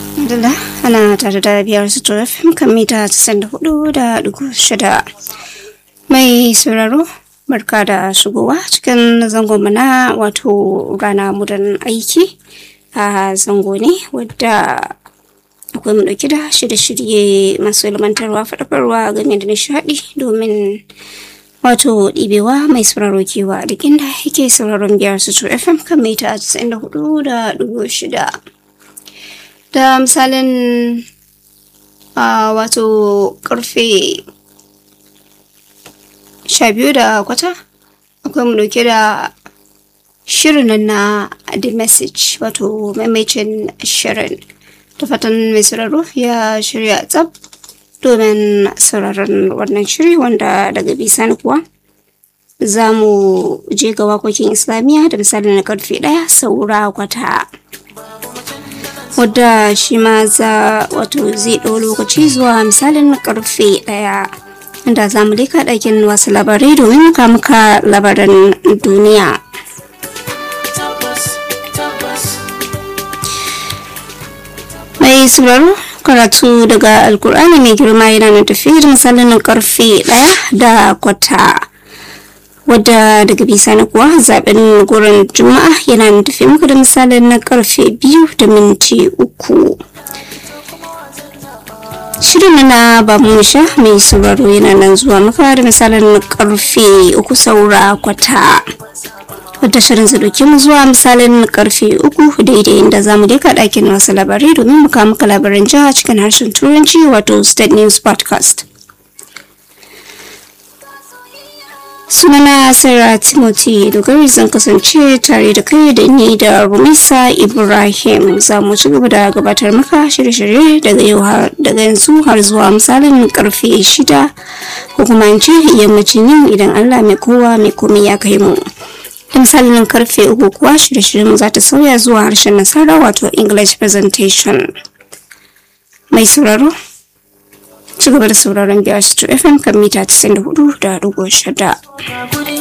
Alhamdulillah ana tare da biyar su fim kan mita 94 da dugu shida. Mai sauraro barka da shigowa cikin zangon na wato rana mudan aiki a zango ne wadda akwai mu dauki da shirye-shirye masu ilmantarwa faɗakarwa game da nishaɗi domin wato ɗibewa mai sauraro kewa duk inda yake sauraron biyar su fm kan mita 94 da dugu shida. da misalin a wato karfe sha biyu da kwata akwai mu dauke da shirin na the message wato maimacin shirin da fatan mai sauraro ya shirya tsab domin sauraron wannan shiri wanda daga bisani kuwa za mu je ga wakokin islamiyya da misalin na karfe daya saura kwata wadda shi ma za wato zai ɗau lokaci zuwa misalin karfe ɗaya inda za mu leka ɗakin wasu labarai domin muka muka labaran duniya mai sauraro karatu daga alkur'ani mai girma yana nan tafi da misalin karfe ɗaya da kwata wadda daga bisani kuwa zaben gurin juma'a yana tafi muku da misalin na karfe biyu da minti uku shirin na ba mu sha mai sauraro yana nan zuwa muka da misalin karfe uku saura kwata wadda shirin zai mu zuwa misalin karfe uku daidai inda za mu deka ɗakin wasu labarai domin muka muka labaran jiha cikin harshen turanci wato state news podcast sunana sarah timothy dogari zan kasance tare da kai da ni da rumisa ibrahim za mu ci gaba da gabatar maka shirye-shirye daga yau daga yanzu har zuwa misalin karfe shida ko kuma in ce yammacin yau idan allah mai kowa mai komai ya kai mu da misalin karfe uku kuwa shirye-shiryen mu za ta sauya zuwa harshen nasara wato english presentation mai sauraro ci gaba da sauraron biyar fm kan mita 94 da shida.